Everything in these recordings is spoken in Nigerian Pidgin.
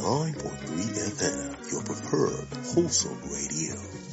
89.3 FM, your preferred wholesome radio.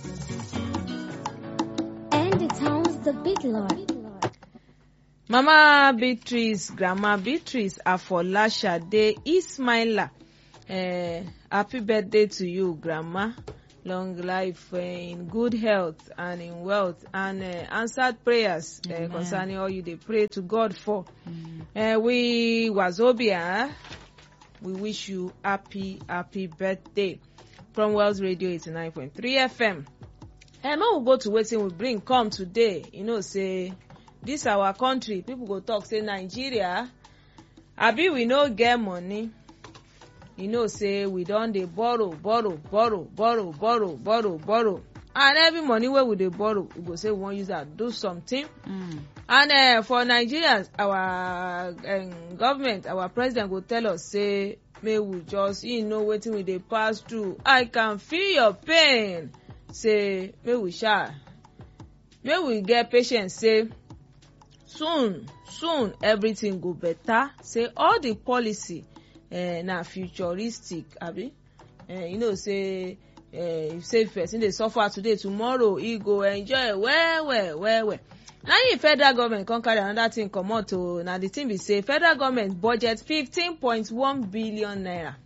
And it sounds the big lord. Mama Beatrice, Grandma Beatrice, Afolashade, Ismaila. Uh, happy birthday to you, Grandma. Long life uh, in good health and in wealth and uh, answered prayers uh, Amen. concerning all you dey pray to God for. Uh, we Wazobia, we wish you happy, happy birthday from Wells Radio 89.3 FM. And when we go to wetin we bring come today, you know say this our country, people go talk say Nigeria, abi we no get money. You know say we don dey borrow, borrow, borrow, borrow, borrow, borrow, borrow. And every money wey we dey borrow, we go say we wan use am do something. Mm. and uh, for nigerians our um, government our president go tell us say make we just you know wetin we dey pass through i can feel your pain say make we sha make we get patience say soon soon everything go better say all the policy uh, na futuristic abi uh, you know say uh, say if person dey suffer today tomorrow e go enjoy well well well well na im federal government come carry another thing comot o na the thing be say federal government budget fifteen point one billion naira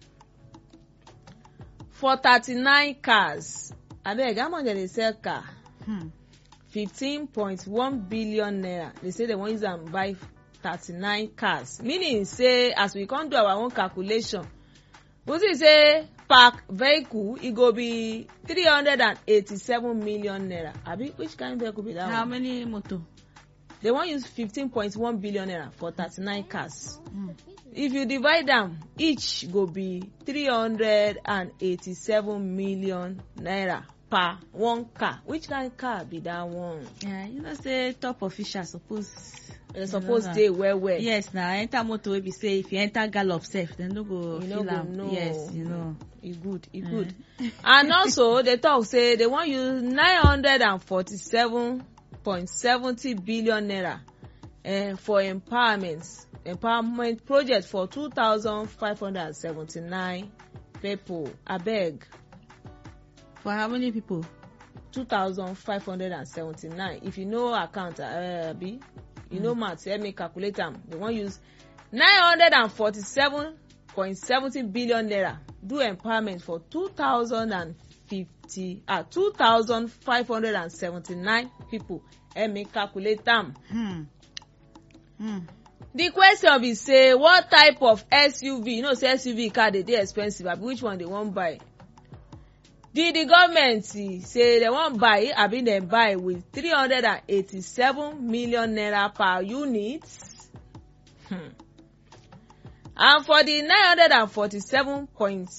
for thirty-nine cars abeg how much dem dey sell car Hmm. fifteen point one billion naira they say dem wan use am buy thirty-nine cars meaning say as we come do our own calculation we see say per vehicle e go be three hundred and eighty-seven million naira abi which kind vehicle be that How one many motor? they wan use fifteen point one billion naira for thirty-nine cars Mm. if you divide am each go be three hundred and eighty-seven million naira per one car which kind car be that one Yeah, you know say top official suppose. dem you suppose know na- dey well well. Yes, na enter motor wey be say if you enter gallop sef, dem no go You no feel go am. know. Yes, you know. e good e Eh. good and also they talk say they wan use nine hundred and forty-seven point seventy billion naira uh, for empowerment empowerment project for two thousand five hundred and seventy-nine people abeg For how many people? two thousand five hundred and seventy-nine if you know account uh, abi you know math help me calculate am they wan use nine hundred and forty-seven point seventy billion naira do empowerment for two thousand and fifty ah two thousand five hundred and seventy-nine people help me calculate am. Hmm. Hmm. the question be say what type of suv you know say suv car dey dey expensive abi which one dey wan buy the the government eh, say dem wan buy abi dem buy with three hundred and eighty-seven million naira per unit hmm. and for the nine hundred and forty-seven point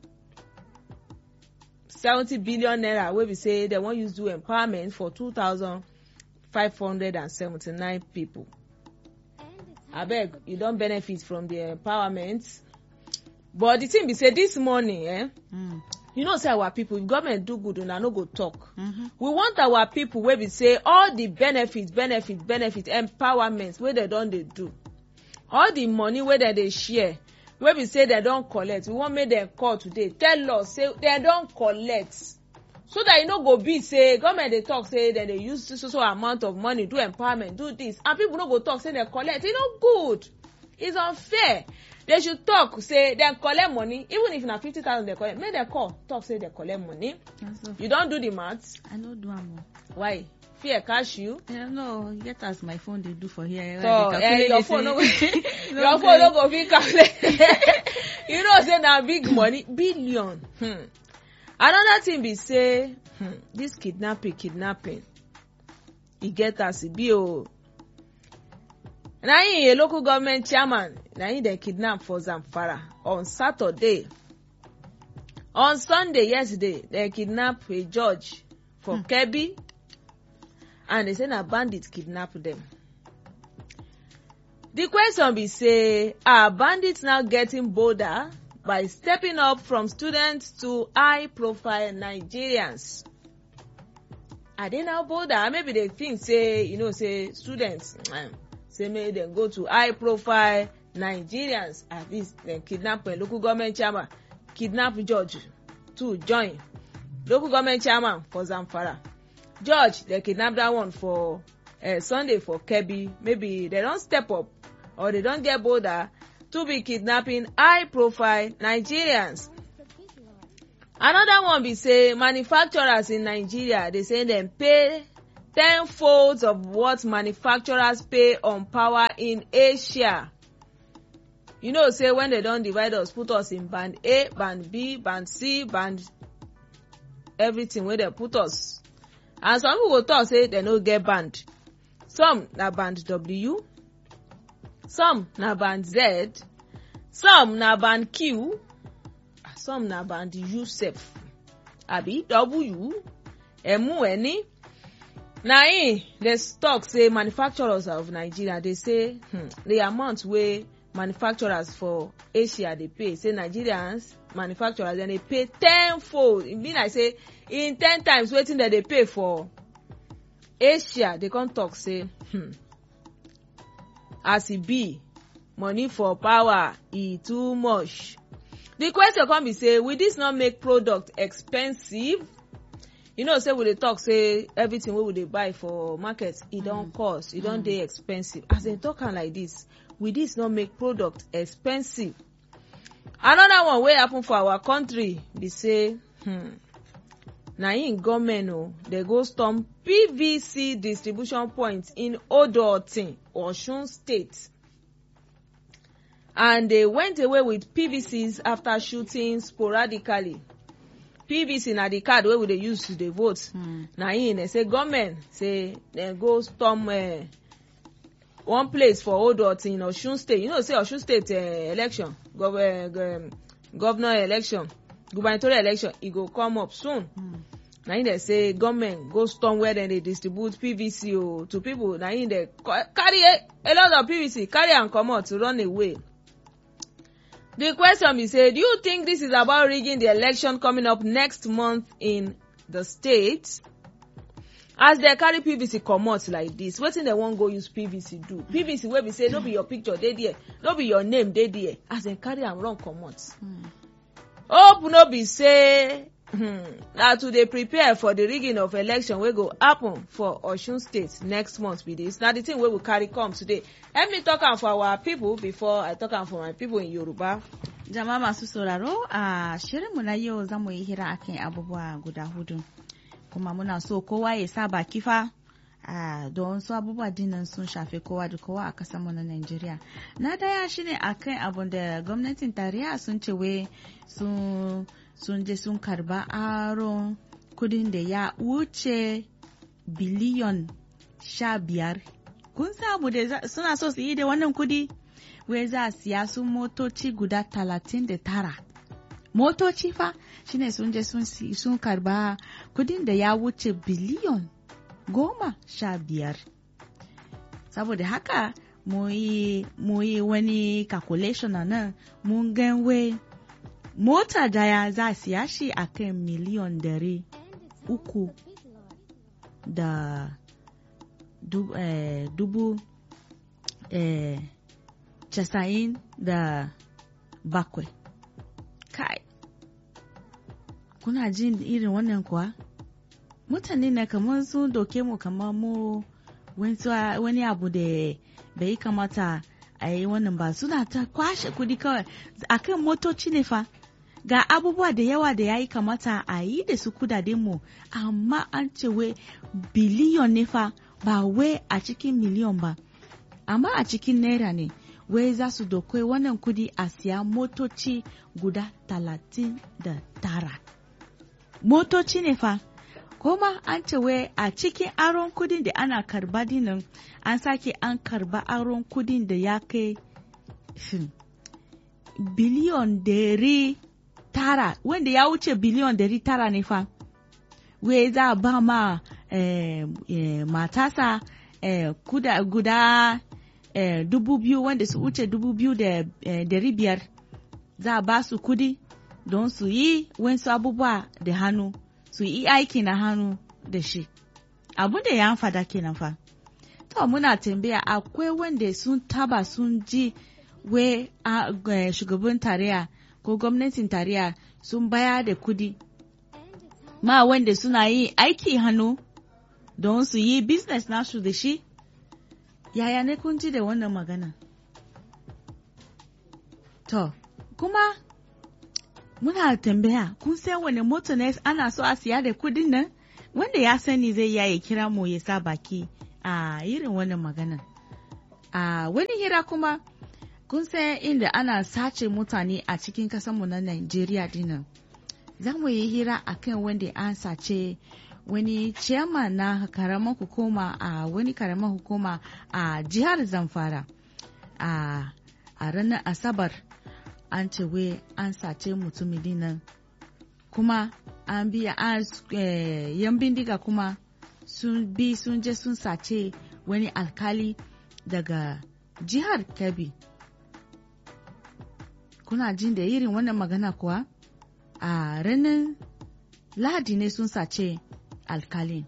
seventy billion naira wey be say dem wan use do empowerment for two thousand five hundred and seventy-nine people abeg you don benefit from the empowerment but the thing be say this morning eh, Hmm. you know say our people if government do good una no go talk Mhm. we want our people wey be say all the benefit benefit benefit empowerment wey dem don dey do all the money wey dem dey share wey be say dem don collect we wan make dem call today tell us say dem don collect so that e no go be say government dey talk say dem dey use so so amount of money do empowerment do this and people no go talk say dem collect e no good it's unfair they should talk say dem collect money even if na fifty thousand dem collect make dem call talk say dem collect money That's all. you don do the math I no do am o. why fear catch you Eh, no, get as my phone dey do for here. so I eh, dey your calculate phone no go say- your phone no go fit calculate you know say na big money billion hmm. another thing be say hmm, this kidnapping kidnapping e get as e be o na him a local government chairman na him dem kidnap for zamfara on saturday on sunday yesterday dem kidnap a judge for Hmm. kebbi and they say na bandits kidnap dem the question be say are bandits now getting bolder by stepping up from students to high profile nigerians are they now bolder maybe they think say you know say students um, say make dem go to high profile nigerians at least dem kidnap a local government chairman kidnap judge too join local government chairman for zamfara judge dem kidnap dat one for uh, sunday for kebbi maybe dem don step up or dem don get bolder to be kidnapping high profile nigerians another one be say manufacturers in nigeria dey say dem pay ten folds of what manufacturers pay on power in asia you know say when dem don divide us put us in band a band b band c band everything wey dem put us and some people go talk say dem no get band some na band w some na band z some na band q some na band u sef abi w emu eni na im dey talk say manufacturers of nigeria dey say hmm, the amount wey manufacturers for asia dey pay say nigerians manufacturers dem dey pay ten fold e be like say in ten times wetin dem dey pay for asia dey come talk say hmm, as e be money for power e too much the question come be say will this not make product expensive you know say we dey talk say everything wey we dey buy for market e don cost e don dey expensive as dem talk am like this will this not make product expensive another one wey happen for our country be say hmm, na im government o dey go storm pvc distribution point in odotin osun state and they went away with pvcs after shooting sporadically pvc na the card wey we dey use to dey vote Hmm. na im dey say government say dem go storm uh, one place for odotin in osun state you know say osun state uh, election gov uh, um, governor election gubernatorial election e go come up soon Hmm. na im dey say government go storm where dem dey distribute pvc o to people na im dey co- carry a, a lot of pvc carry am comot to run away the question be say do you think this is about rigging the election coming up next month in the state as dem carry pvc comot like this wetin dem wan go use pvc do pvc wey be say no be your picture dey there no be your name dey there as dem carry am run comot Hmm. hope no be say hmm, na to dey prepare for the rigging of election wey go happen for osun state next month be this na the thing wey we carry come today help me talk am for our people before i talk am for my people in yoruba. Jama'a masu sauraro a shirinmu na yau za mu yi hira akan abubuwa guda hudu. Kuma muna so kowa ya sa baki fa a don su abubuwa dinnan sun shafi kowa da kowa a kasanmu na Najeriya. Na daya shine akan abun da gwamnatin tarayya sun ce wai sun sun je sun karba aron kudin da ya wuce biliyon sha biyar. Kun samu da za- suna so su yi da wannan kudi? wai za a siya su motoci guda talatin da tara motoci fa shine sun je sun, si- sun karba kudin da ya wuce biliyon goma sha biyar saboda haka mu yi mu yi wani calculation a nan mun gan wai mota daya za a siya shi a kan miliyon dari uku da du, eh, dubu eh, casa'in da bakwai kai kuna jin irin wannan kuwa mutane na kamar sun doke mu kamar mu wani- wani abu da bai kamata a yi wannan ba suna ta kwashe kudi kawai akan motoci ne fa ga abubuwa da yawa da ya yi kamata a yi da su kudaden mu amma an ce wai biliyon ne fa ba wai a cikin miliyon ba amma a cikin naira ne wai za su dokai wannan kudi a siya motoci guda talatin da tara motoci ne fa kuma an ce wai a cikin aron kudin da ana karba dinin an sake an karba aron kudin da ya kai hmm, biliyon dari tara wanda ya wuce biliyon dari tara ne fa wai za a ba ma eh, eh, matasa eh, kuda, guda eh, dubu biyu wanda su wuce dubu biyu da eh, dari biyar za a ba su kudi don su yi wasu abubuwa da hannu su yi aiki na hannu da shi abu da ya fada kenan fa to muna tambaya akwai wanda sun taba sun ji we a- eh, shugaban tarayya ko gwamnatin tarayya sun baya da kudi ma wanda suna yi aiki hannu don su yi business nasu da shi yaya ne kun ji da wannan magana to kuma muna tambaya kun san wani moto ne ana so a siya da kudin nan wanda ya sani zai iya ya kira mu ya sa baki a irin wannan magana a wani hira kuma kun san inda ana sace mutane a cikin kasanmu na Najeriya dinnan za mu yi hira akan wanda an sace wani chairman na karamar hukuma a wani karamar hukuma a jihar Zamfara a a ranar Asabar an ce wai an sace mutumin nan kuma an biya an eh, yan bindiga kuma sun bi sun je sun sace wani alkali daga jihar Kebbi kuna jin da irin wannan magana kuwa a ranar lahadi ne sun sace alkalin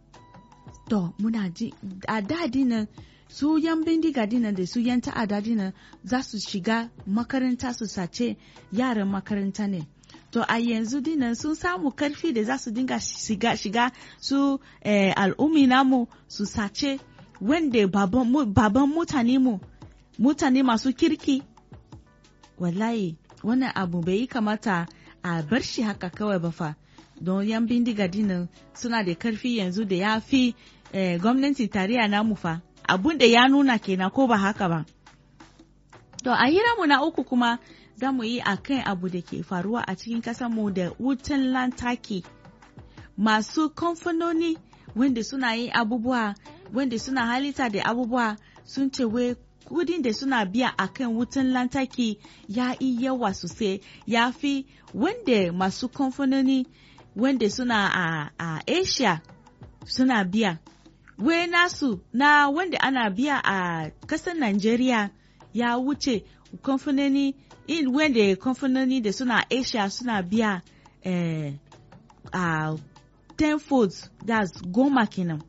to muna ji a dadi nan su yan bindiga dinan da su yan ta'ada dinan za su shiga makaranta su sace yaran makaranta ne to a yanzu dinan sun samu karfi da za su dinga shiga, shiga su eh, al'ummi namu su sace wanda baban, mu, baban mutane mu mutane masu kirki wallahi wannan abu bai yi kamata a bar shi haka kawai ba fa don yan bindiga dinan suna da karfi yanzu da ya fi eh, gwamnati tarayya namu fa abun da ya nuna kenan ko ba haka ba to a mu na uku kuma za mu yi a kan abu da ke faruwa a cikin mu da wutan lantarki masu kamfanoni wanda suna yin abubuwa wanda suna halitta da abubuwa sun ce wai kudin da suna biya a kan wutan lantarki ya yi yawa sosai ya fi wanda masu kamfanoni wanda suna a, a asia suna biya wai nasu na wanda ana biya a kasar Najeriya ya wuce kamfanoni in wanda kamfanoni da suna asia suna biya eh, a tenfold that's goma kenan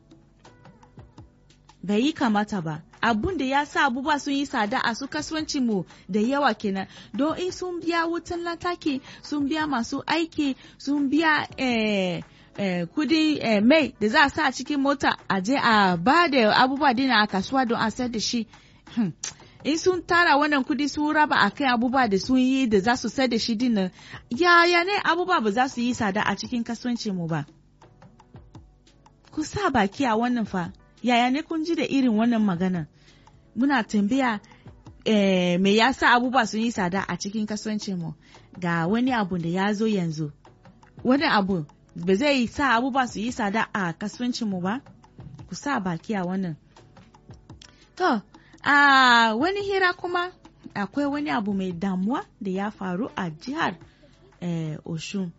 bai yi kamata ba abun da ya sa abubuwa sun yi tsada a su kasuwancin mu da yawa kenan don in sun biya wutan lantarki sun biya masu aiki sun biya eh, eh, kudi eh, mai da za a sa a cikin mota a je a ba da abubuwa dina a kasuwa don a sayar da shi hmm. in sun tara wannan kudi sun raba a kan abubuwa da sun yi da za su sayar da shi dinnan yaya ne abubuwa ba za su yi tsada a cikin kasuwancin mu ba ku sa baki a wannan fa yaya ne kun ji da irin wannan magana muna tambaya eh, me ya sa abubuwa sun yi tsada a cikin kasuwancin mu ga wani abu da ya zo yanzu wani abu ba zai sa abubuwa su yi tsada a kasuwancin mu ba ku sa baki a wannan to a wani hira kuma akwai wani abu mai damuwa da ya faru a jihar eh, oshun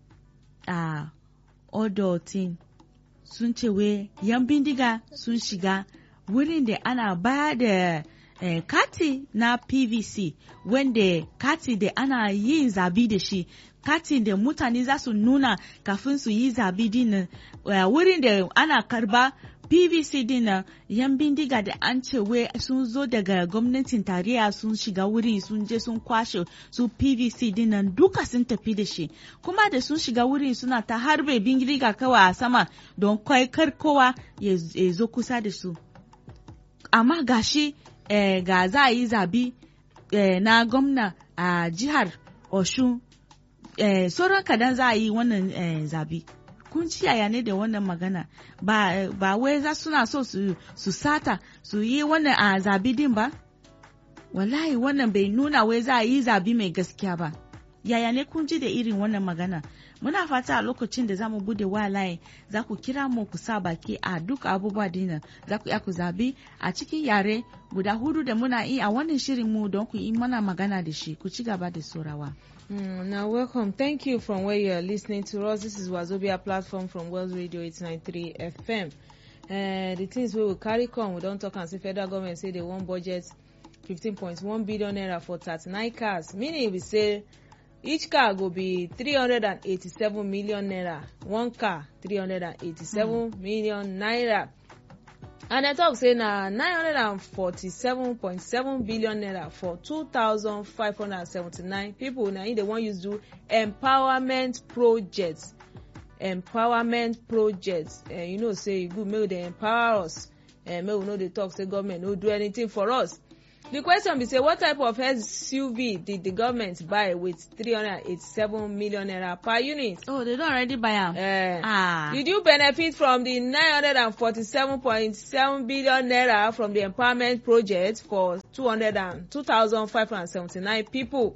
a odotin sun ce we yan bindiga sun shiga wurin da ana ba da eh, kati na pvc wanda kati da ana yin zabi da shi kati da mutane za su nuna kafin su yi zabi dinnan uh, wurin da ana karba pvc dinnan yan bindiga da an ce we sun zo daga gwamnatin tarayya sun shiga wurin sun je sun kwashe su pvc dinnan duka sun tafi da shi kuma da sun shiga wurin suna ta harbe bindiga kawai a sama don kai kar kowa ya zo kusa da su amma gashi eh, ga za a yi zabi eh, na gwamna a jihar oshun eh, sauran kadan za a yi wannan eh, zabi kun ci yaya ne da wannan magana ba, ba wai za suna so su, su sata su yi wannan a zabi din ba wallahi wannan bai nuna wai za a yi zabi mai gaskiya ba yaya ne kun ji da irin wannan magana muna fata a lokacin da zamu bude walaye za ku kira mu ku sa baki a duk abubuwa dina za ku iya ku zabi a cikin yare guda hudu da muna yi a wannan shirin mu don ku yi mana magana da shi ku ci gaba da saurawa. Mm, now, welcome. Thank you from where you are listening to us. This is Wazobia platform from World Radio 893 FM. Uh, the things we will carry come, we don't talk and say federal government say they want budget 15.1 billion naira for 39 cars. Meaning we say each car go be 387 million naira. One car, 387 mm. million naira. and dem talk say na nine hundred and forty-seven point seven billion naira for two thousand five hundred and seventy-nine people na im dey wan use do empowerment project empowerment project uh, you know say e good make we dey empower us uh, make we no dey talk say government no do anything for us the question be say what type of suv did the government buy with three hundred and eighty-seven million naira per unit. oh they don already buy am. Uh, ah Did you benefit from the nine hundred and forty-seven point seven billion naira from the empowerment project for two hundred and two thousand five hundred and seventy-nine people?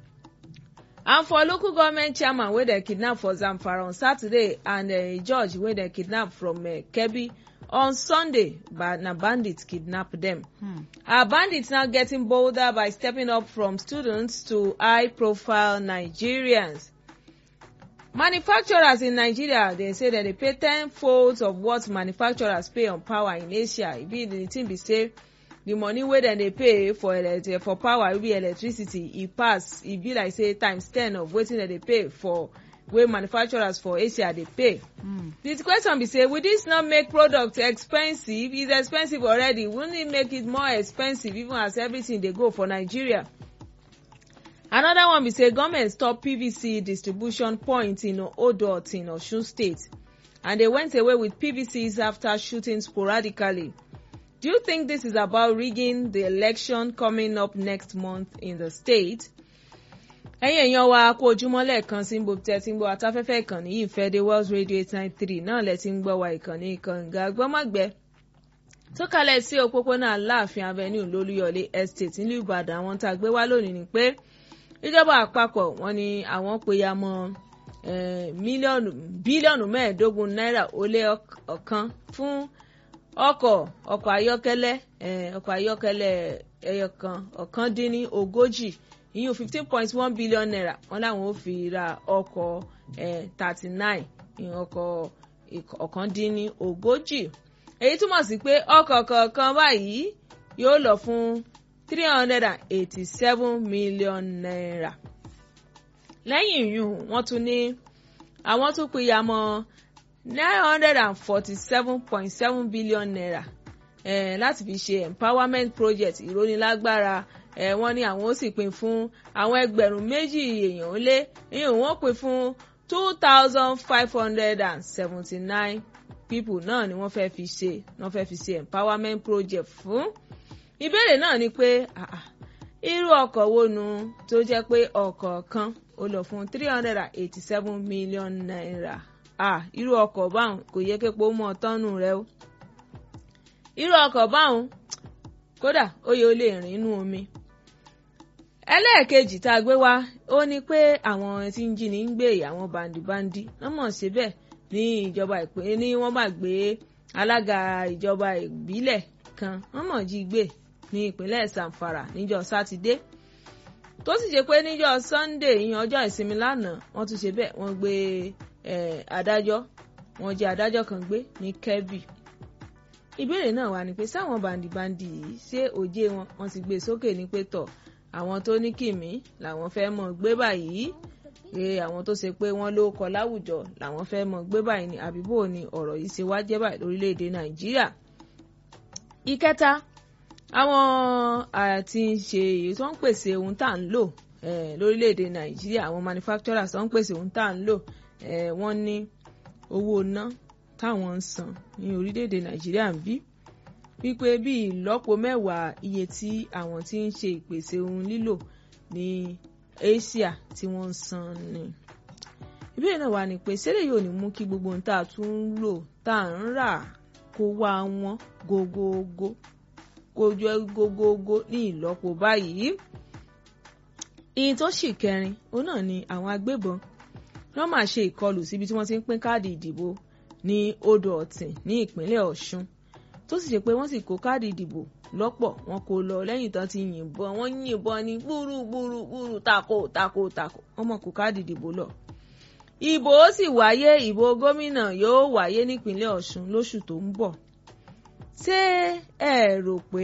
And for local government chairman wey dem kidnap for Zamfara on Saturday and a judge wey dem kidnap from uh, Kebbi on Sunday but na bandits kidnap dem. hmm. Are bandits now getting bolder by stepping up from students to high-profile Nigerians? Manufacturers in Nigeria dey say dem dey pay ten folds of what manufacturers pay on power in Asia. E be the thing be say the money wey dem dey pay for elect for power wey be electricity e pass e be like say times ten of wetin dem dey pay for wey manufacturers for Asia dey pay. Hmm. The question be say will this not make product expensive? It's expensive already. Wouldn't it make it more expensive even as everything dey go for Nigeria? Another one be say government stop PVC distribution point in Odot in Osun State and they went away with PVCs after shooting sporadically. Do you think this is about rigging the election coming up next month in the state? ẹ̀yin èèyàn wa kú ojúmọ́ lẹ́ẹ̀kan sí gbogbo tẹ́ ti ń gbọ́ atáfẹ́fẹ́ ìkànnì yìí fẹ́ dé Wells Radio eight nine three náà lẹ́ ti ń gbọ́ wa ìkànnì kànga gbọ́mọ̀gbẹ́ tó kalẹ̀ sí òpópónà Aláàfin Avenue lólúyọ̀lé estate nílùú Ìbàdàn àwọn tá a gbé wá lónìí ni pé ìjọba àpapọ̀ wọ́n ní àwọn péya mọ́ eh, mílíọ̀nù bílíọ̀nù mẹ́ẹ̀ẹ́dógún náírà ó lé ọk- ọ̀kan fún ọkọ̀ ọkọ̀ ayọ́kẹ́lẹ́ eh, ọkọ̀ ayọ́kẹ́lẹ́ ẹyọkan ọ̀kan dín ní ogójì ìyún fifteen point one billion naira wọ́n láwọn ò fi ra ọkọ̀ thirty nine ìyún ọkọ̀ ìk- ọ̀kan dín ní ogójì èyí túmọ̀ sí pé ọkọ̀ kọ̀ọ̀kan báyìí yóò lọ fún three hundred and eighty-seven million naira lẹ́yìn ìyún wọ́n tún ní àwọn tún pinya mọ́ nine hundred and forty-seven point seven billion naira eh, láti fi ṣe empowerment project ìrónilágbára eh, wọ́n ní àwọn ó sì pín fún àwọn ẹgbẹ̀rún méjì èèyàn ó lé ìyẹn wọ́n pín fún two thousand five hundred and seventy-nine people náà ni wọ́n fẹ́ fi ṣe wọ́n fẹ́ fi ṣe empowerment project fún ìbéèrè náà ni pé ah, ah, irú ọkọ̀ wo nu tó jẹ́ pé ọkọ̀ kan ó lọ fún three hundred and eighty-seven million naira ah, irú ọkọ̀ báwọn kò yẹ képo mọ́ tọ́nù rẹ o irú ọkọ̀ báwọn kódà ó yẹ ó lè rìn inú omi ẹlẹ́ẹ̀kejì tá a gbé wá ó ní pé àwọn tí ń jí ní ń gbé àwọn bandibandi wọ́n mọ̀ ṣe bẹ́ẹ̀ ní ìjọba ìpínlẹ̀ ní wọ́n máa gbé alága ìjọba ìbílẹ̀ kan wọ́n mọ̀ jí gbé ní ìpínlẹ̀ Zamfara níjọ́ sátidé tó sì jẹ́ pé níjọ́ Sunday ìyẹn ọjọ́ ìsinmi lánàá wọ́n tún ṣe bẹ́ẹ̀ wọ́n gbé eh, adájọ́ wọ́n jẹ́ adájọ́ kan gbé ní Kebbi ìbéèrè náà wà ní pé sáwọn bandibandi yìí ṣé òjé wọn wọ́n ti gbé sókè ní pé tọ̀ àwọn tó ní kìmí làwọn fẹ́ mọ̀ gbé báyìí pé àwọn tó ṣe pé wọ́n ló kọ láwùjọ làwọn fẹ́ mọ̀ gbé báyìí ni àbíbò ni ọ̀rọ̀ yìí ṣe wá jẹ́ báyìí lórílẹ̀‐èdè Nàìjíríà ìkẹta àwọn àti ṣe èyí tó ń pèsè ohun tá à ń lò eh, lórílẹ̀‐èdè Nàìjíríà àwọn manufacturers tó ń pèsè ohun tá à ń lò eh, wọ́n ní owó ná táwọn ń san ní orílẹ̀‐èdè Nàìjíríà ń bí wípé bí ìlọ́po mẹ́wàá iye tí àwọn tí ń ṣe ìpèsè ohun lílò ní Asia tí wọ́n ń san ni. ìbéèrè náà wà ní pé ṣẹlẹ̀ yóò ní mú kí gbogbo ohun tá a tún ń lò tá à ń rà kó wá wọn gógógó kó jẹ́ gógógó ní ìlọ́po báyìí. ìyìn tó sì kẹrin òun náà ni àwọn agbébọn wọ́n máa ṣe ìkọlù síbi tí wọ́n ti ń pín káàdì ìdìbò ní odò ọ̀tìn ní ìpínlẹ̀ Ọ̀ṣun tó sì ṣe pé wọ́n sì kó káàdì ìdìbò lọ́pọ̀ wọn kò lọ lẹ́yìn tán ti yìnbọn wọ́n yìnbọn ní gbúrú gbúrú tako tako tako wọ́n mọ̀ kó káàdì ìdìbò lọ. ìbò ó sì wáyé ìbò gómìnà yóò wáyé nípínlẹ̀ Ọ̀ṣun lóṣù tó ń bọ̀. ṣé ẹ rò pé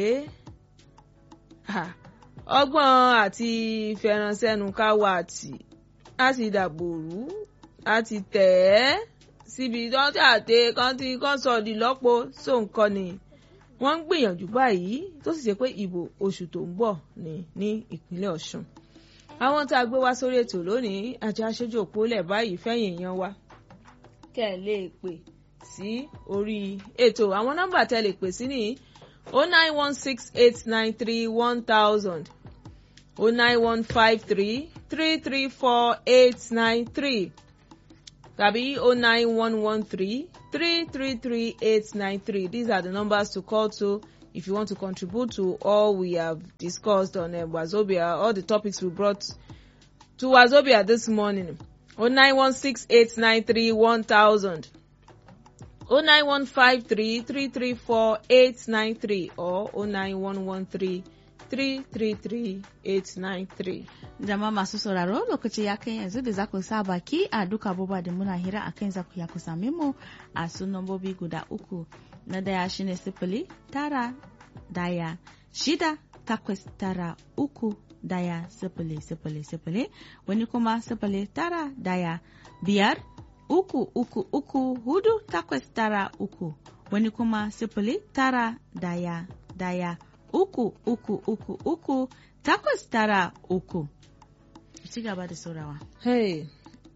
ọgbọ́n àti fẹ̀ránṣẹ́nu ká wà tì á ti dàbò rú á ti tẹ̀ ẹ́ síbi tó ti àtẹ kan ti kọ́ sọ di lọ́pọ̀ so nǹkan ni wọ́n ń gbìyànjú báyìí tó sì ṣe pé ìbò oṣù tó ń bọ̀ ní ní ìpínlẹ̀ ọ̀ṣun àwọn tá a gbé wá sórí ètò lónìí àjọ aṣojú òpólẹ̀ báyìí fẹ́yìn èèyàn wa kẹ́ ẹ̀ lè pè sí orí ètò àwọn nọ́mbà tẹ́ lè pè sí nìyí o nine one six eight nine three one thousand o nine one five three three three four eight nine three tàbí o nine one one three three three three eight nine three these are the numbers to call to if you want to contribute to all we have discussed on uh, wazobia all the topics we brought to wazobia this morning o nine one six eight nine three one thousand o nine one five three three three four eight nine three or o nine one one three three three three eight nine three. Jama'a masu sauraro lokaci ya kai yanzu da za ku sa baki a duka abubuwa da muna hira a kan za ku ya ku same mu a su nambobi guda uku. Na daya shine sifili tara daya shida takwas tara uku daya sifili sifili sifili wani kuma sifili tara daya biyar uku uku uku hudu takwas tara uku wani kuma sifili tara daya daya uku uku uku uku takwas tara uku. Ci gaba da saurawa. Hey.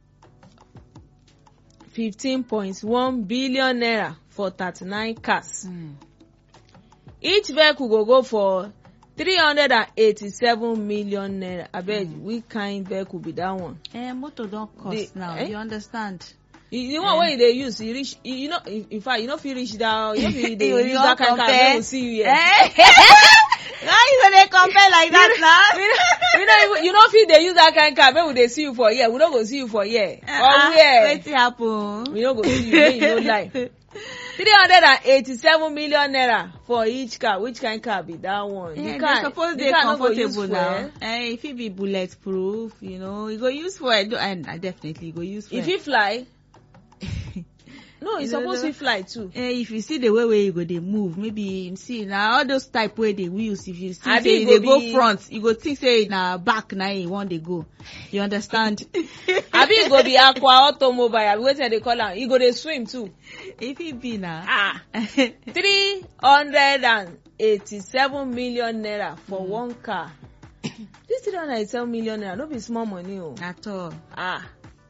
15.1 billion naira for 39 cars. Mm. Each vehicle go go for 387 million naira. Abeg, mm. which kind vehicle be that one? Eh, motor don cost The- now, eh? you understand? The the one wey you dey use, you reach, you, you know, in in fact, you no fit reach down, you no fit dey You use wan that kind car compare? wey we see you here. Eh? Now you go dey compare like that now? we no we no even you no fit dey use that kind car make we dey see you for here we no go see you for here Uh-uh, or where Wetin happen? we no go see you make you no lie three hundred and eighty-seven million naira for each car which kind car be that one Yeah, the they car suppose the dey car no go use comfortable now. fuel Eh, if it be bulletproof, you know, you go use fuel, do- and I definitely go use fuel. e fit fly no e You no suppose know. fit fly too eh, if you see the way wey you go dey move, maybe see na all those type wey dey wheels, if you see Abi say e you go dey go be- front, you go think say na back na you wan dey go. You understand? abi e go be aqua automobile abi wetin i dey call am e go dey swim too If it be na. ah three hundred and eighty-seven million naira for Mm. one car this three hundred and eighty-seven million naira no be small money o At all. ah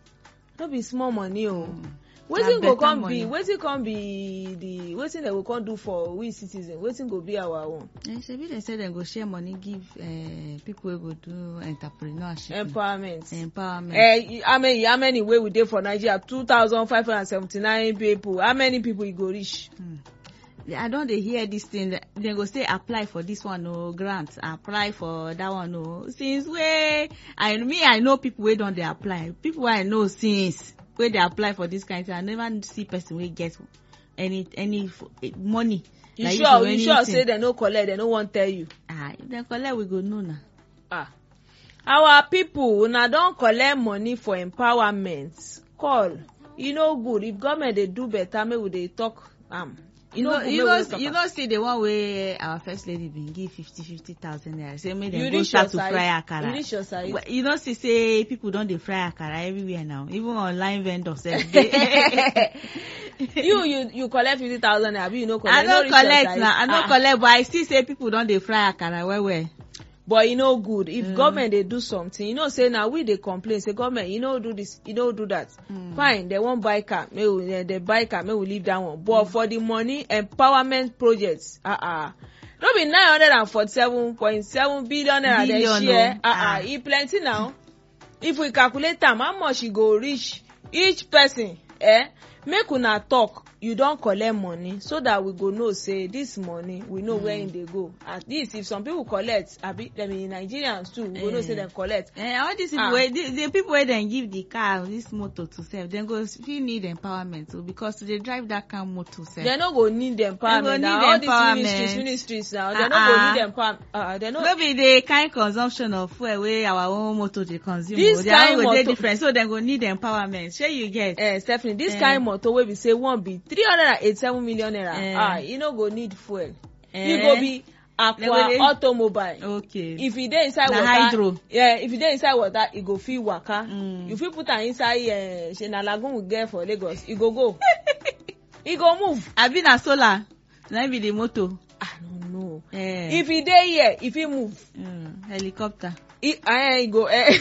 no be small money o Mm. wetin Na go better come money. be wetin come be the wetin dem go come do for we citizens wetin go be our own Eh, shebi dem say dem go share money give uh, people wey go do entrepreneurship. empowerment. Empowerment. Eh, how many how many wey we dey for nigeria two thousand five hundred and seventy-nine people how many people e go reach. I don dey hear this thing dem go say apply for this one o grant apply for that one o since wey I me I know people wey don dey apply people wey I know since wey dey apply for this kind thing I never see person wey get any any f- eh, money. you like sure for you sure anything. say dem no collect dem no wan tell you. ah if dem collect we go know na. ah our people una don collect money for empowerment call e no good if government dey do better make we dey talk am e you no know good you make we know dey talk you am. know see the one wey our first lady bin give fifty fifty thousand naira say make you dem go reach start your to side fry you akara. reach your side. Well, you know see say people don dey fry akara everywhere now even online vendors sef dey. you you you collect fifty thousand naira abi you no collect i You no reach your collect side. na i no Ah, collect but i see say people don dey fry akara well well. but e no good if Mm. government dey do something you know say na we dey complain say government you no do this you no do that Mm. fine dem wan buy car make we dem dey buy car make we leave that one but for the money empowerment projects ah ah no be nine hundred and forty-seven point seven billion naira dem Billion share o. ah ah Ah. e plenty now if we calculate am how much e go reach each person eh make una talk you don collect money so that we go know say this money we know mm. where e dey go at least if some people collect abi dem be nigerians too we go know say Eh. dem collect Eh, all these people Ah. wey the, the people wey dem give the car this motor to sef dem go fit need empowerment o because to dey drive that kind motor sef. dem no go need empowerment need na all these empowerment. ministries ministries na dem no Ah, go ah. need empowerment uh, dem no no be the kind consumption of fuel wey our own motor dey consume This o their own kind go dey motor- different so dem go need empowerment shey you get. eh stephanie this Eh. kind motor wey be say one be three hundred and eighty-seven million naira Eh. ah e no go need fuel Eh. e go be Dem go aqua dey- automobile okay. if e dey inside Na water hydro. yeah if e dey inside water e go fit waka Mm. you fit put am inside uh, shey na lagoon we get for lagos e go go e go move abi na solar na im be the motor. i no know Eh. if e dey here e fit move Mm, helicopter. e eh, e go eh,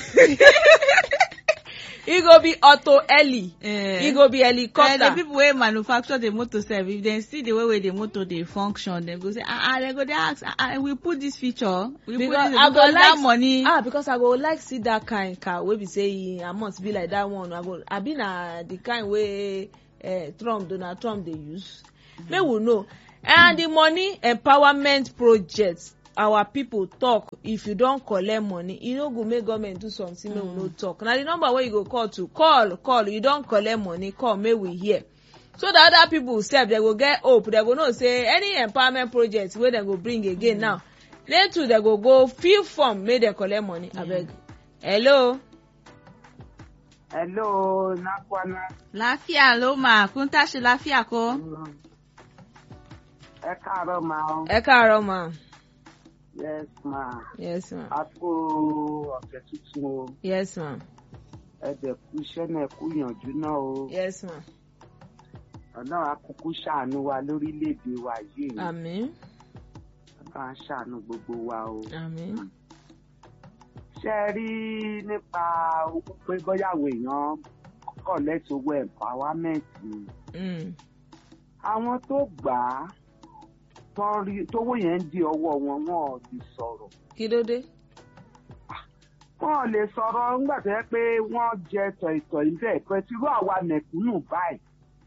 e go be auto heli Eh. e go be Eh, the helicopter people wey manufacture the motor sef if dem see the way wey the motor dey function dem go say ah ah dem go dey ask ah ah we put this feature we because put this i go because that like money. ah because i go like see that kind car wey be say e amount be like that one i go abi na the kind wey uh, trump donald trump dey use mm. make we know and the money empowerment project our people talk if you don collect money e no go make government do something make we no talk na the number wey you go call to call call you don collect money call make we hear so that other people sef dem go get hope dem go know say any empowerment project wey dem go bring again now they too dem go go fill form make dem collect money abeg hello Hello, Nakwana. láfíà ló mà kún táṣe láfíà kó. Ẹ káàárọ̀ ma o. ẹ káàárọ̀ ma Yes ma. yes ma A kú ọ̀sẹ̀ tuntun o. yes ma Ẹ dẹ̀ kú iṣẹ́ náà kú yànjú náà o. yes ma Ọ̀nà àkókò ṣàánú wa lórílẹ̀‐èdè wa yìí. àmín Ọ̀nà à ń ṣàánú gbogbo wa o. àmín Ṣé ẹ rí nípa owó pé bọ́yàwó èèyàn kọ̀ lẹ́tọ̀ owó empowerment ni? mm. Àwọn tó gbà á tán rí tówó yẹn ń di ọwọ́ wọn wọn ò lè sọ̀rọ̀. kí ló dé wọn ò lè sọ̀rọ̀ nígbà tó yẹ pé wọ́n jẹ tọ̀ìtọ̀ ilé ẹ̀kọ́ tí irú àwa mẹ̀kúnnù báyìí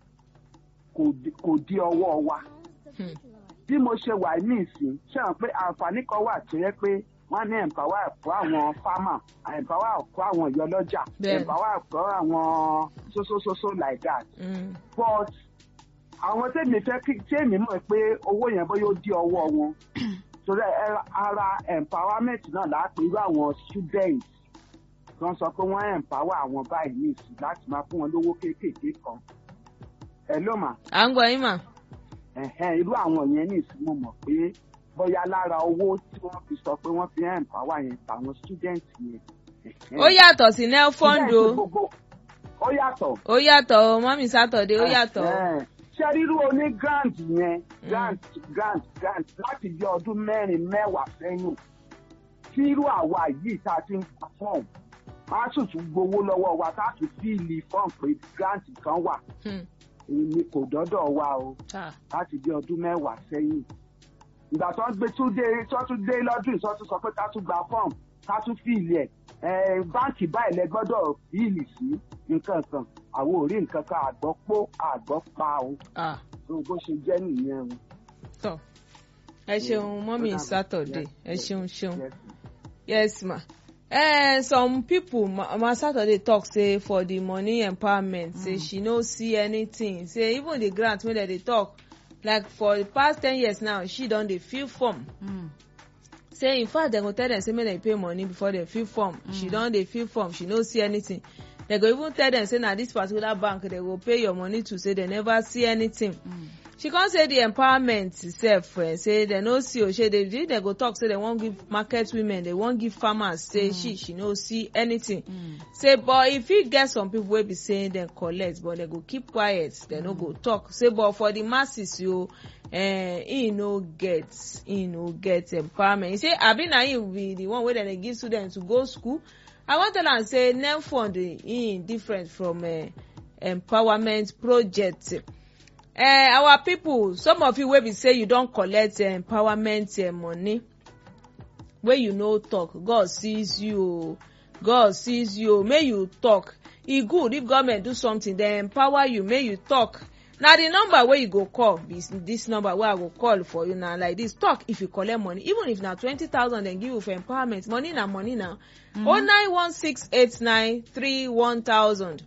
kò di- kò di ọwọ́ wa. Hmm. bí mo ṣe wà ní ìsìn ṣe hàn pé àǹfààní kan wà tó yẹ pé wọ́n ní empower fún àwọn farmer empower fún àwọn ìyọlọ́jà Bẹ́ẹ̀ni. empower fún àwọn sosososo like that Mm. but àwọn tèmi fẹ́ kí tèmi mọ̀ pé owó yẹn bóyá ó di ọwọ́ wọn torí ẹ- ara empowerment náà láti irú àwọn students wọ́n sọ pé wọ́n empower àwọn báyìí ní ìsìn láti máa fún wọn lówó kéékèèké kan ẹ ló mà à ń gbọ́ yín mà ẹ̀hẹ́n, irú àwọn yẹn ní ìsìn mo mọ̀ pé bóyá lára owó tí wọ́n fi sọ pé wọ́n fi empower yẹn tàwọn students yẹn. ẹ̀hẹ́n. ó yàtọ̀ sí nelfond o Students gbogbo- ó yàtọ̀ ó yàtọ̀ o mọ́mí sátọ̀dé ó yàtọ̀ o Ẹ̀hẹ́n. ṣé rírú oní grant yẹn grant grant grant láti bí ọdún mẹ́rin mẹ́wàá sẹ́yìn tí irú àwa yìí tá a ti ń pa fọ́ọ̀mù á sì tún gbowó lọ́wọ́ wa tá a tún fíìlì fọ́ọ̀mù pé grant kan wà Hmm. èmi kò dọ́dọ̀ wa o Ah. láti bí ọdún mẹ́wàá sẹ́yìn ìgbà tó ń gbé tún dé tó tún dé lọ́dún ìsọ́ tún sọ pé ká tún gba fọ́ọ̀mù ká tún fíìlì ẹ̀ ẹ̀ báǹkì báyìí lẹ gbọ́dọ̀ fíìlì sí nǹkan kan àwọn ò rí nǹkan kan àgbọ́ pó àgbọ́ pa o Ah. tó bó ṣe jẹ́ nìyẹn o. tọ́ ẹ ṣeun mọ́mí sátọ̀dé ẹ ṣeun ṣeun. yes ma eh, some people ma, ma saturday talk say for the money empowerment mm. say she no see anything say even the grant wey dem dey talk like for the past ten years now she don dey fill form Mm. say in fact dem go tell dem say make dem pay money before dem fill form mm. she don dey fill form she no see anything dem go even tell dem say na this particular bank dem go pay your money to say dem never see anything Mm. she come say the empowerment sef eh, say dem no see o shey dey dem go talk say dem wan give market women dem wan give farmers say she she no see anything Mm. say but e fit get some people wey be say dem collect but dem go keep quiet dem no go talk say but for the masses yo eh, e no get e no get empowerment e say abi na him be the one wey dem dey give students to go school i wan tell am say nem fund e different from uh, empowerment project uh, our people some of you wey be say you don collect uh, empowerment uh, money wey you no talk god sees you o god sees you o make you talk e good if government do something dem empower you make you talk na the number wey you go call be this number wey i go call for you na like this talk if you collect money even if na twenty thousand dem give you for empowerment money na money na o nine one six eight nine three one thousand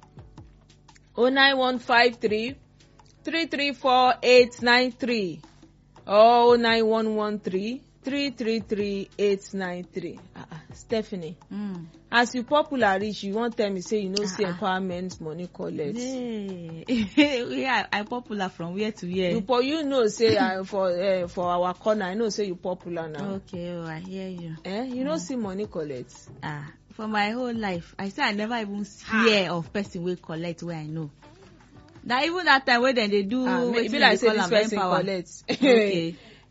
o nine one five three three three four eight nine three or o nine one one three three three three eight nine three ah ah stephanie Mm. as you popular reach you wan tell me say you no see Ah, ah. empowerment money collect Hey. yeah, I popular from where to where. you po you know say uh, for uh, for our corner i know say you popular now Okay, oh, I hear you. eh you no see money collect Ah, for my whole life, I say I never even hear of person wey collect wey I know. Na even that time wey dem dey do ah wetin e be dem like dey say call this am person empower. collect Okay.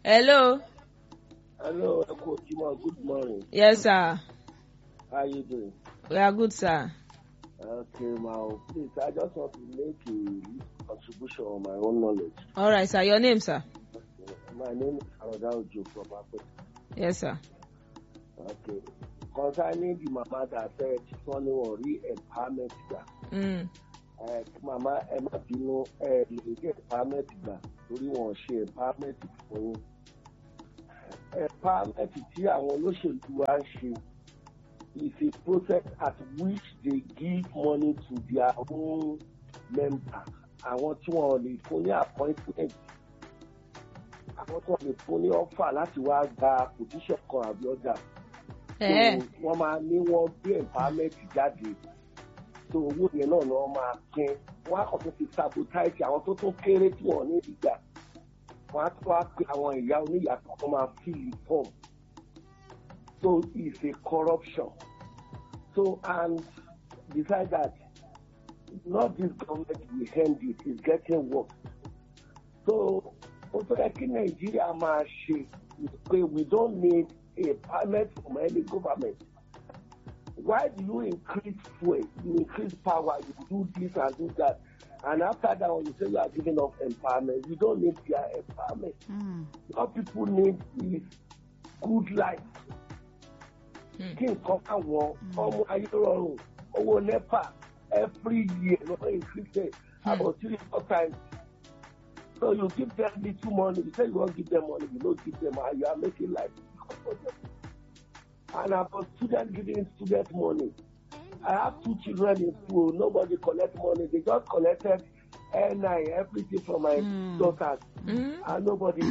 hello Hello, Echo Jima. Good morning. yes sir How you doing? we are good sir Okay, now, please, I just want to make a little contribution on my own knowledge. all right sir your name sir My name is Aroda Ojo from Akpete. yes sir Okay. Concerning the mama that said she's only one re-empowerment gbà. mm. Eh, Mama ẹ má bínú ẹ lè get empowerment gbà torí wọn ò ṣe empowerment fún yín. Empowerment tí àwọn olóṣèlú wa ń ṣe is a process at which they give money to their own members. Àwọn tí wọn ò lè fún ní appointment. Àwọn tí wọn lè fún ní offer láti wá gba position kan àbí ọjà. Eh. So, wọ́n máa ní wọ́n gbé empowerment jáde so owó yẹn náà ni wọ́n máa pín wọ́n á kàn tó fi sabotage àwọn tó tún kéré tí wọ́n ní ìgbà wọ́n á tún wá pe àwọn ìyá oníyàtọ̀ tó máa fill the form so it's a corruption so and besides that not this government will end it it's getting worse so ó fẹ́ kí nàìjíríà máa ṣe is pé we don't need a permit from any government why do you increase fuel you increase power you do this and do that and after that one you say you are giving up empowerment you don't need their empowerment Mm. what people need is good life kí nǹkan káwọn ọmọ ayé rọrùn owó nepa every year lọ́wọ́ increase it about three four times so you give them little money you say you wan give them money you no give them and you are making life difficult for them and about student giving student money I have two children in school nobody collect money they just collected N9 everything from my Mm. daughters Mm. and nobody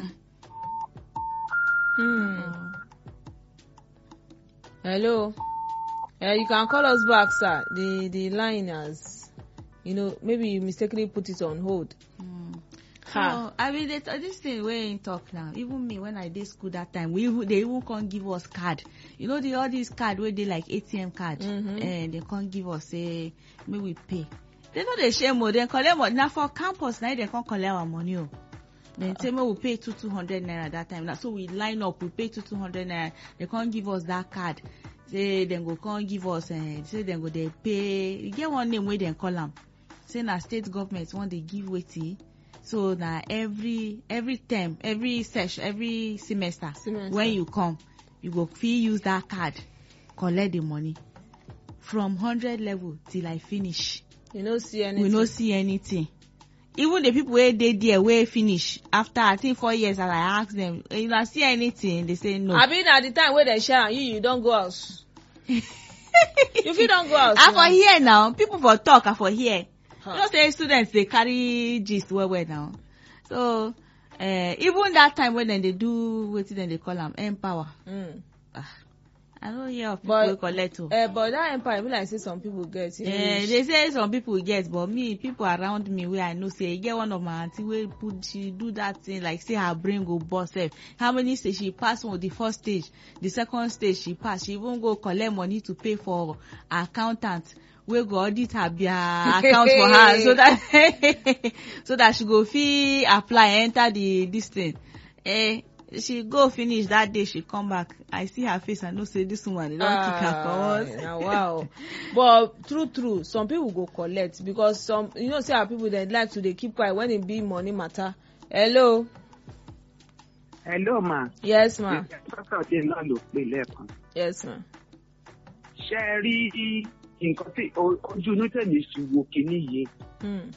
Hmm. Hello. Uh, you can call us back, sir. The the line has, you know, maybe you mistakenly put it on hold. Mm. Ha. So I mean, they, this thing wey him talk now. Even me, when I did school that time, we even, they even can't give us card. You know the all these card where they like ATM card, Mhm. and they can't give us say may we pay. They know they share more. They collect money now for campus. Now they can't collect our money. Oh. Then say me we pay two two hundred naira that time. Now so we line up. We pay two two hundred naira. They can't give us that card. Say then go can't give us. Uh, say then go they pay. You get one name where they call them. Say na state government wan dey give wetin so na every every term every session every semester, Semester. when you come you go fit use that card collect the money from hundred level till i finish You know, see anything. we no see anything even the people wey dey there wey finish after i think four years as i ask them you na see anything they say no. Abi na the time wey dem share am, you you don go house. you fit don go house. i now. for hear now people for talk i for hear Huh. you know say students dey carry gist well well now so uh, even that time when dem dey do wetin dem dey call am empower Mm. ah, i no hear of people But- wey collect o. Uh, but that empire be like say some people get. you know, Eh, they say some people get but me people around me wey i know say e get one of my aunty wey put she do that thing like say her brain go burst sef how many stage she pass one the first stage the second stage she pass she even go collect money to pay for accountant wey go audit her their account for her so that so that she go fit apply enter the this thing eh she go finish that day she come back i see her face i know say this woman dey don kick her comot. na wow but true true some people go collect because some you know say our people dem like to dey keep quiet when e be money matter hello hello ma yes ma sọ́kàdé náà ló pè lẹ́ẹ̀kan yes ma ṣe é rí nǹkan tí o- ojú inú tèmi fi wo kinní yìí hmm.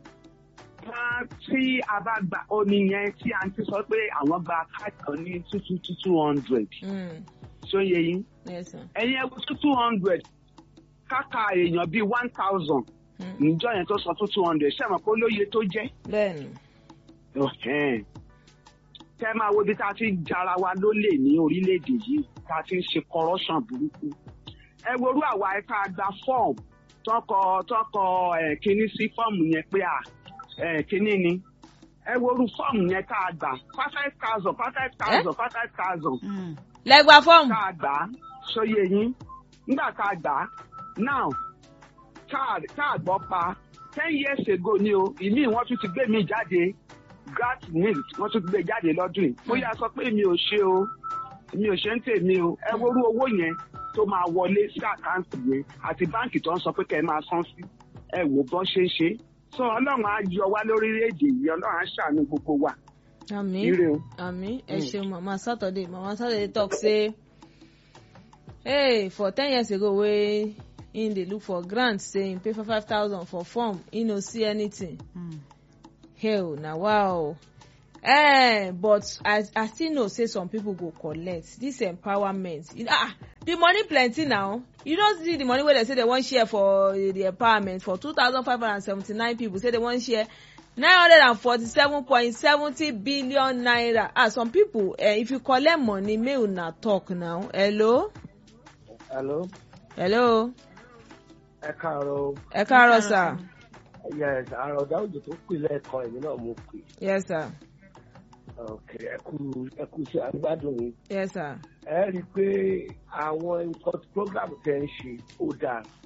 wọ́n tí a bá gba omi yẹn tí a ti sọ pé àwọn gba káàdì kan ní two two two two hundred Hmm. ṣóyè yín yes ma ẹ̀yin ẹ̀wọ̀ two two hundred káka èèyàn bíi one thousand hmm. níjọ́ yẹn tó sọ two two hundred ṣé ẹ mọ̀ pé olóye tó jẹ́ bẹ́ẹ̀ni Ọ̀hẹ́n. tẹ́ máa wo ibi tá a ti ń jara wa lólè ní orílẹ̀-èdè yìí tá a ti ń ṣe corruption burúkú. ẹ worú àwa ẹ̀ka gba fọ́ọ̀mù tọkọ tọkọ ẹ̀ kínní sí fọ́ọ̀mù yẹn pé à ẹ̀ kínní ni. ẹ worú fọ́ọ̀mù yẹn tá a gbà five thousand five thousand five thousand Mm. lẹgba fọọmù tá a gbà á sóye yín nígbà tá a gbà á now tá a tá a gbọ́ pa ten years ago ni o ìmí wọ́n tún ti gbé mi jáde gat milk wọ́n tún gbé jáde lọ́dún yìí bóyá sọ pé mi ò ṣe o mi ò ṣe ń tèmi o ẹ worú owó yẹn tó máa wọlé sí àkáǹtì yẹn àti báǹkì tó ń sọ pé kẹ́ ẹ máa san sí ẹ wò bọ́n ṣe é ṣe sọ ọlọ́run á yọ wá lórílẹ̀‐èdè yìí ọlọ́run á ṣàánú gbogbo wa àmì ire o. àmì ẹ Mm. ṣeun mama saturday mama saturday talk say hey for ten years ago wey him dey look for grant say him pay for five thousand for form he no see anything Mm. hell na wow eh but i i still know say some people go collect this empowerment you know, ah the money plenty now you no see the money wey dem say dem wan share for eh, the empowerment for two thousand five hundred and seventy-nine people say dem wan share nine hundred and forty-seven point seventy billion naira ah some people eh, if you collect money make una talk now hello hello hello ẹ káàárọ̀ ẹ káàárọ̀ sir yes àròdà òjò tó pè lẹ́ẹ̀kan èmi náà mo pè yes sir ok ẹ kú ẹ kú sí agbádùn yìí yes sir ẹ rí i pé àwọn nǹkan program tẹ ń ṣe ó dáa